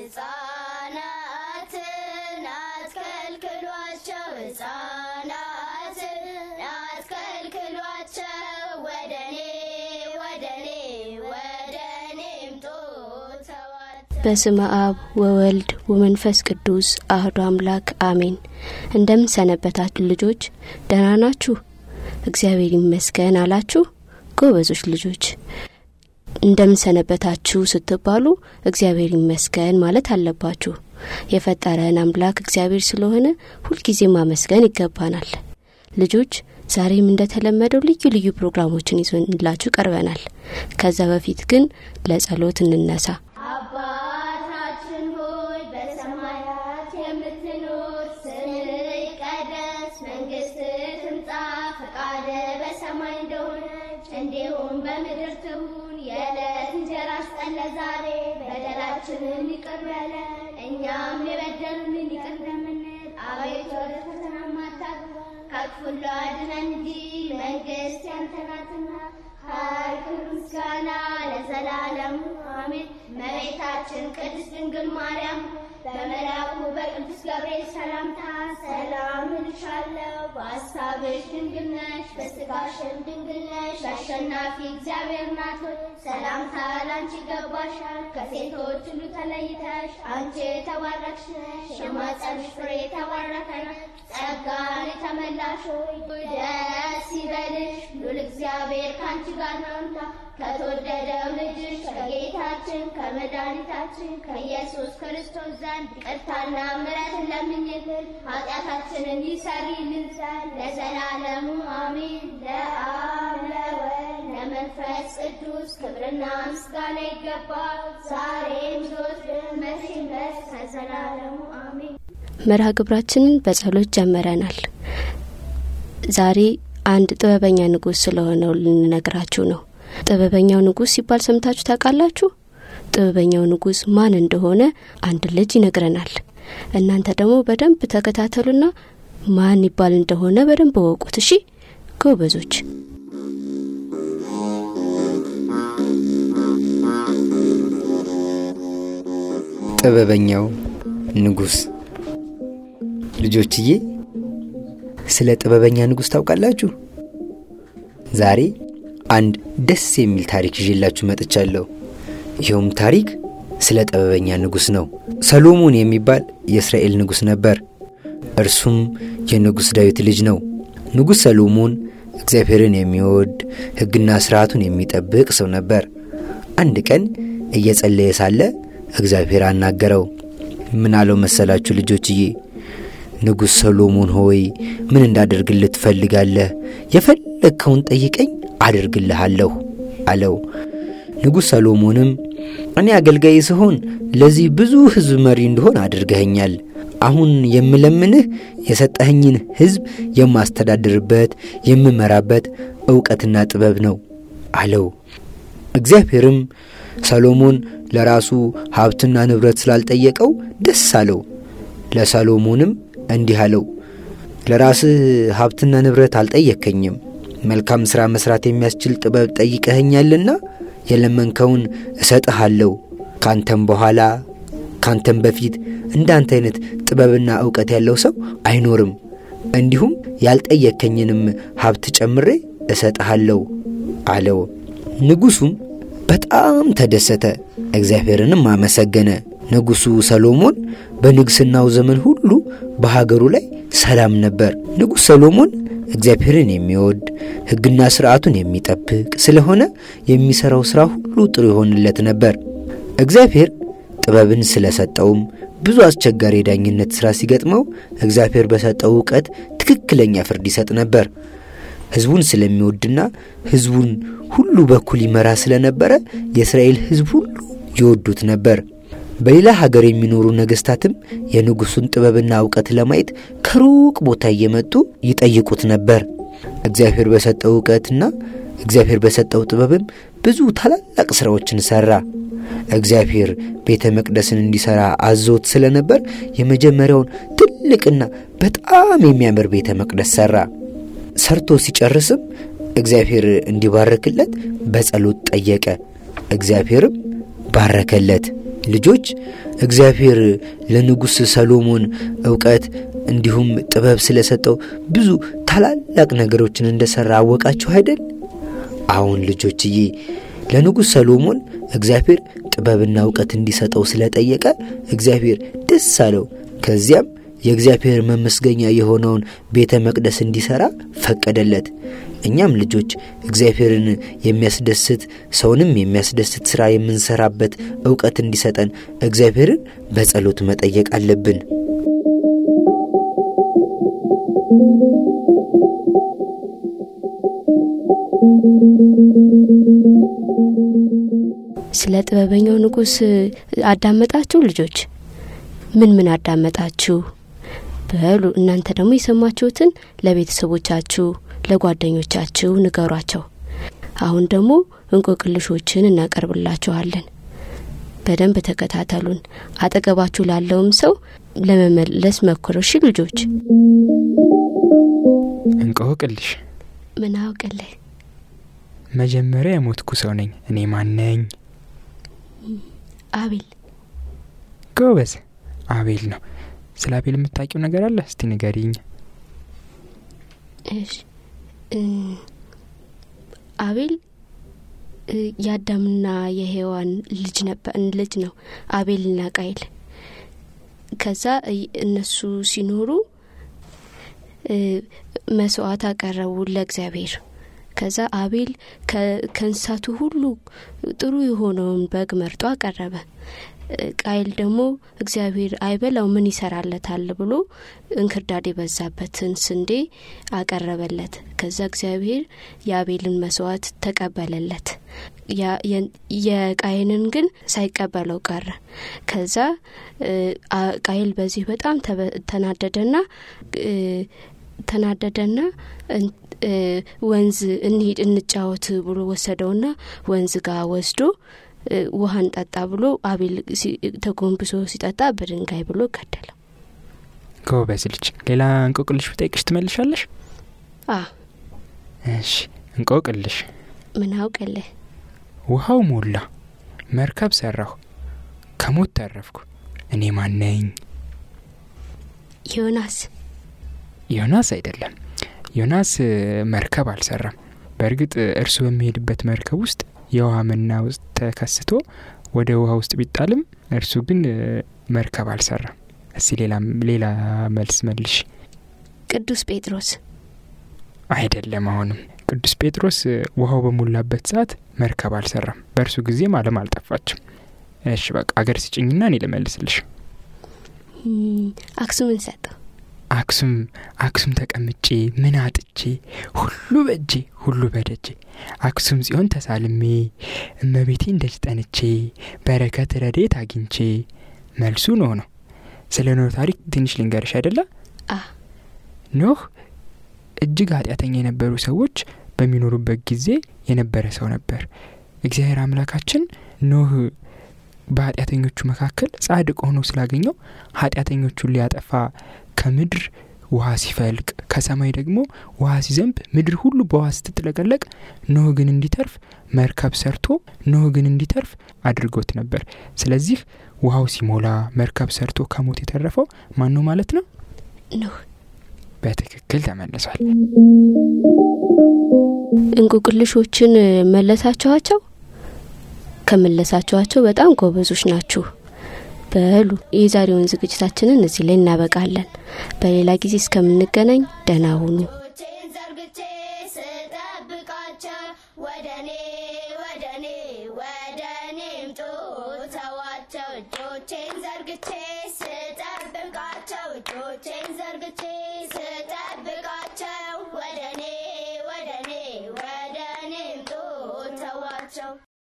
ሕፃናትን አትከልክሏቸው፣ ሕፃናትን አትከልክሏቸው፣ ወደ እኔ ወደ እኔ ወደ እኔ ምጡ ተዋቸው። በስመ አብ ወወልድ ወመንፈስ ቅዱስ አህዶ አምላክ አሜን። እንደምን ሰነበታችሁ ልጆች? ደህና ናችሁ? እግዚአብሔር ይመስገን አላችሁ? ጎበዞች ልጆች እንደምን ሰነበታችሁ ስትባሉ እግዚአብሔር ይመስገን ማለት አለባችሁ። የፈጠረን አምላክ እግዚአብሔር ስለሆነ ሁልጊዜ ማመስገን ይገባናል። ልጆች ዛሬም እንደተለመደው ልዩ ልዩ ፕሮግራሞችን ይዘንላችሁ ቀርበናል። ከዛ በፊት ግን ለጸሎት እንነሳ። አባታችን ሆይ በሰማያት የምትኖር፣ ስምህ ይቀደስ፣ መንግስትህ ትምጣ፣ ፈቃድህ በሰማይ እንደሆነች እንዲሁም በምድር ትሁን። የዕለት እንጀራችንን ስጠን ዛሬ፣ በደላችንን ይቅር በለን እኛም የበደሉንን ይቅር እንደምንል፣ አቤቱ ወደ ፈተና አታግባን ከክፉ ሁሉ አድነን እንጂ መንግስት ያንተ ናትና ኃይል፣ ክብር፣ ምስጋና ለዘላለሙ አሜን። እመቤታችን ቅድስት ድንግል ማርያም በመልአኩ በቅዱስ ገብርኤል ሰላምታ ሰላም እልሻለሁ፣ በሐሳብሽ ድንግል ነሽ፣ በሥጋሽም ድንግል ነሽ። አሸናፊ እግዚአብሔር ናት ሆይ ሰላምታ ላንቺ ይገባሻል። ከሴቶች ሁሉ ተለይተሽ አንቺ የተባረክሽ ነሽ፣ የማኅፀንሽ ፍሬ የተባረከ ነው። ጸጋን የተመላሽ ሆይ ደስ ይበልሽ፣ ሉል እግዚአብሔር ከአንቺ ጋር ነውና ከተወደደው ልጅሽ ከጌታችን ከመድኃኒታችን ከኢየሱስ ክርስቶስ ዘንድ ይቅርታና ምሕረትን ለምኝልን ኃጢአታችንን ይሰሪልን ዘንድ ለዘላለሙ አሜን። ለአብ ለወልድ ለመንፈስ ቅዱስ ክብርና ምስጋና ይገባል፣ ዛሬም ዘወትርም መቼም ድረስ ከዘላለሙ አሜን። መርሃ ግብራችንን በጸሎት ጀምረናል። ዛሬ አንድ ጥበበኛ ንጉሥ ስለሆነው ልንነግራችሁ ነው። ጥበበኛው ንጉሥ ሲባል ሰምታችሁ ታውቃላችሁ? ጥበበኛው ንጉሥ ማን እንደሆነ አንድ ልጅ ይነግረናል። እናንተ ደግሞ በደንብ ተከታተሉና ማን ይባል እንደሆነ በደንብ እወቁት። እሺ ጎበዞች። ጥበበኛው ንጉሥ። ልጆችዬ ስለ ጥበበኛ ንጉሥ ታውቃላችሁ? ዛሬ አንድ ደስ የሚል ታሪክ ይዤላችሁ መጥቻለሁ። ይኸውም ታሪክ ስለ ጥበበኛ ንጉሥ ነው። ሰሎሞን የሚባል የእስራኤል ንጉሥ ነበር። እርሱም የንጉሥ ዳዊት ልጅ ነው። ንጉሥ ሰሎሞን እግዚአብሔርን የሚወድ ሕግና ሥርዓቱን የሚጠብቅ ሰው ነበር። አንድ ቀን እየጸለየ ሳለ እግዚአብሔር አናገረው። ምን አለው መሰላችሁ ልጆችዬ? ንጉሥ ሰሎሞን ሆይ ምን እንዳደርግልህ ትፈልጋለህ? የፈለግከውን ጠይቀኝ አደርግልሃለሁ አለው። ንጉሥ ሰሎሞንም እኔ አገልጋይ ስሆን ለዚህ ብዙ ሕዝብ መሪ እንደሆን አድርገኸኛል። አሁን የምለምንህ የሰጠኸኝን ሕዝብ የማስተዳድርበት የምመራበት ዕውቀትና ጥበብ ነው አለው። እግዚአብሔርም ሰሎሞን ለራሱ ሀብትና ንብረት ስላልጠየቀው ደስ አለው። ለሰሎሞንም እንዲህ አለው፣ ለራስህ ሀብትና ንብረት አልጠየከኝም፣ መልካም ሥራ መሥራት የሚያስችል ጥበብ ጠይቀኸኛልና የለመንከውን እሰጥሃለሁ። ካንተም በኋላ ካንተም በፊት እንዳንተ አይነት ጥበብና ዕውቀት ያለው ሰው አይኖርም። እንዲሁም ያልጠየከኝንም ሀብት ጨምሬ እሰጥሃለሁ አለው። ንጉሡም በጣም ተደሰተ፣ እግዚአብሔርንም አመሰገነ። ንጉሡ ሰሎሞን በንግሥናው ዘመን ሁሉ በሀገሩ ላይ ሰላም ነበር። ንጉሥ ሰሎሞን እግዚአብሔርን የሚወድ ሕግና ሥርዓቱን የሚጠብቅ ስለሆነ የሚሠራው ሥራ ሁሉ ጥሩ ይሆንለት ነበር። እግዚአብሔር ጥበብን ስለሰጠውም ብዙ አስቸጋሪ የዳኝነት ሥራ ሲገጥመው እግዚአብሔር በሰጠው እውቀት ትክክለኛ ፍርድ ይሰጥ ነበር። ሕዝቡን ስለሚወድና ሕዝቡን ሁሉ በኩል ይመራ ስለነበረ የእስራኤል ሕዝብ ሁሉ ይወዱት ነበር። በሌላ ሀገር የሚኖሩ ነገሥታትም የንጉሡን ጥበብና እውቀት ለማየት ከሩቅ ቦታ እየመጡ ይጠይቁት ነበር። እግዚአብሔር በሰጠው እውቀትና እግዚአብሔር በሰጠው ጥበብም ብዙ ታላላቅ ሥራዎችን ሠራ። እግዚአብሔር ቤተ መቅደስን እንዲሠራ አዞት ስለነበር የመጀመሪያውን ትልቅና በጣም የሚያምር ቤተ መቅደስ ሠራ። ሰርቶ ሲጨርስም እግዚአብሔር እንዲባርክለት በጸሎት ጠየቀ። እግዚአብሔርም ባረከለት። ልጆች እግዚአብሔር ለንጉሥ ሰሎሞን እውቀት እንዲሁም ጥበብ ስለሰጠው ብዙ ታላላቅ ነገሮችን እንደሠራ አወቃችሁ አይደል? አሁን ልጆችዬ ለንጉሥ ሰሎሞን እግዚአብሔር ጥበብና እውቀት እንዲሰጠው ስለጠየቀ እግዚአብሔር ደስ አለው። ከዚያም የእግዚአብሔር መመስገኛ የሆነውን ቤተ መቅደስ እንዲሠራ ፈቀደለት። እኛም ልጆች እግዚአብሔርን የሚያስደስት ሰውንም የሚያስደስት ሥራ የምንሠራበት እውቀት እንዲሰጠን እግዚአብሔርን በጸሎት መጠየቅ አለብን። ስለ ጥበበኛው ንጉሥ አዳመጣችሁ ልጆች? ምን ምን አዳመጣችሁ? በሉ እናንተ ደግሞ የሰማችሁትን ለቤተሰቦቻችሁ፣ ለጓደኞቻችሁ ንገሯቸው። አሁን ደግሞ እንቆቅልሾችን እናቀርብላችኋለን። በደንብ ተከታተሉን። አጠገባችሁ ላለውም ሰው ለመመለስ ሞክሩ። እሺ ልጆች? እንቆቅልሽ ምን አውቅልህ? መጀመሪያ የሞትኩ ሰው ነኝ። እኔ ማን ነኝ? አቤል ጎበዝ፣ አቤል ነው። ስለ አቤል የምታውቂው ነገር አለ? እስቲ ንገሪኝ። እሺ እ አቤል እ የአዳምና የሔዋን ልጅ ነበር ልጅ ነው አቤልና ቃይል። ከዛ እ- እነሱ ሲኖሩ እ መስዋዕት አቀረቡ ለእግዚአብሔር። ከዛ አቤል ከ- ከእንስሳቱ ሁሉ ጥሩ የሆነውን በግ መርጦ አቀረበ። እ ቃይል ደግሞ እግዚአብሔር አይበላው ምን ይሰራለታል ብሎ እንክርዳድ የበዛበትን ስንዴ አቀረበለት። ከዛ እግዚአብሔር የአቤልን መስዋዕት ተቀበለለት። ያ- የ- የቃይንን ግን ሳይቀበለው ቀረ። ከዛ እ አ- ቃይል በዚህ በጣም ተበ- ተናደደና እ ተናደደና እን- እ ወንዝ እንሂድ እንጫወት ብሎ ወሰደውና ወንዝ ጋር ወስዶ እ ውሃን ጠጣ ብሎ አቤል ሲ- ተጎንብሶ ሲጠጣ በድንጋይ ብሎ ገደለው። ጎበዝ ልጅ። ሌላ እንቆቅልሽ ብጠይቅሽ ትመልሻለሽ? አ እሺ፣ እንቆቅልሽ። ምን አውቅልህ? ውሃው ሞላ፣ መርከብ ሰራሁ፣ ከሞት ተረፍኩ። እኔ ማን ነኝ? ዮናስ ዮናስ አይደለም። ዮናስ እ፣ መርከብ አልሰራም። በእርግጥ እ፣ እርሱ በሚሄድበት መርከብ ውስጥ የውሃ መና ውስጥ ተከስቶ ወደ ውሃ ውስጥ ቢጣልም እርሱ ግን እ፣ መርከብ አልሰራም። እስቲ ሌላ ሌላ መልስ መልሽ። ቅዱስ ጴጥሮስ አይደለም። አሁንም ቅዱስ ጴጥሮስ እ፣ ውሃው በሞላበት ሰዓት መርከብ አልሰራም። በእርሱ ጊዜም ዓለም አልጠፋችም። እሺ በቃ አገር ስጭኝና እኔ ልመልስልሽ። እም፣ አክሱምን ሰጠው። አክሱም አክሱም ተቀምጬ ምን አጥቼ ሁሉ በእጄ ሁሉ በደጄ አክሱም ጽዮን ተሳልሜ እመቤቴን ደጅ ጠንቼ በረከት ረዴት አግኝቼ መልሱ ኖህ ነው። ስለ ኖህ ታሪክ ትንሽ ልንገርሽ አይደለ? አ ኖህ እጅግ ኃጢአተኛ የነበሩ ሰዎች በሚኖሩበት ጊዜ የነበረ ሰው ነበር። እግዚአብሔር አምላካችን ኖህ በኃጢአተኞቹ መካከል ጻድቅ ሆኖ ስላገኘው ኃጢአተኞቹን ሊያጠፋ ከምድር ውሃ ሲፈልቅ ከሰማይ ደግሞ ውሃ ሲዘንብ ምድር ሁሉ በውሃ ስትጥለቀለቅ ኖህ ግን እንዲተርፍ መርከብ ሰርቶ ኖህ ግን እንዲተርፍ አድርጎት ነበር። ስለዚህ ውሃው ሲሞላ መርከብ ሰርቶ ከሞት የተረፈው ማን ነው ማለት ነው? ኖህ በትክክል ተመልሷል። እንቁቅልሾችን መለሳችኋቸው? ከመለሳችኋቸው በጣም ጎበዞች ናችሁ። በሉ የዛሬውን ዝግጅታችንን እዚህ ላይ እናበቃለን። በሌላ ጊዜ እስከምንገናኝ ደህና ሁኑ። እጆቼን ዘርግቼ ስጠብቃቸው ወደኔ ወደኔ ወደኔ ምጡ ተዋቸው እጆቼን ዘርግቼ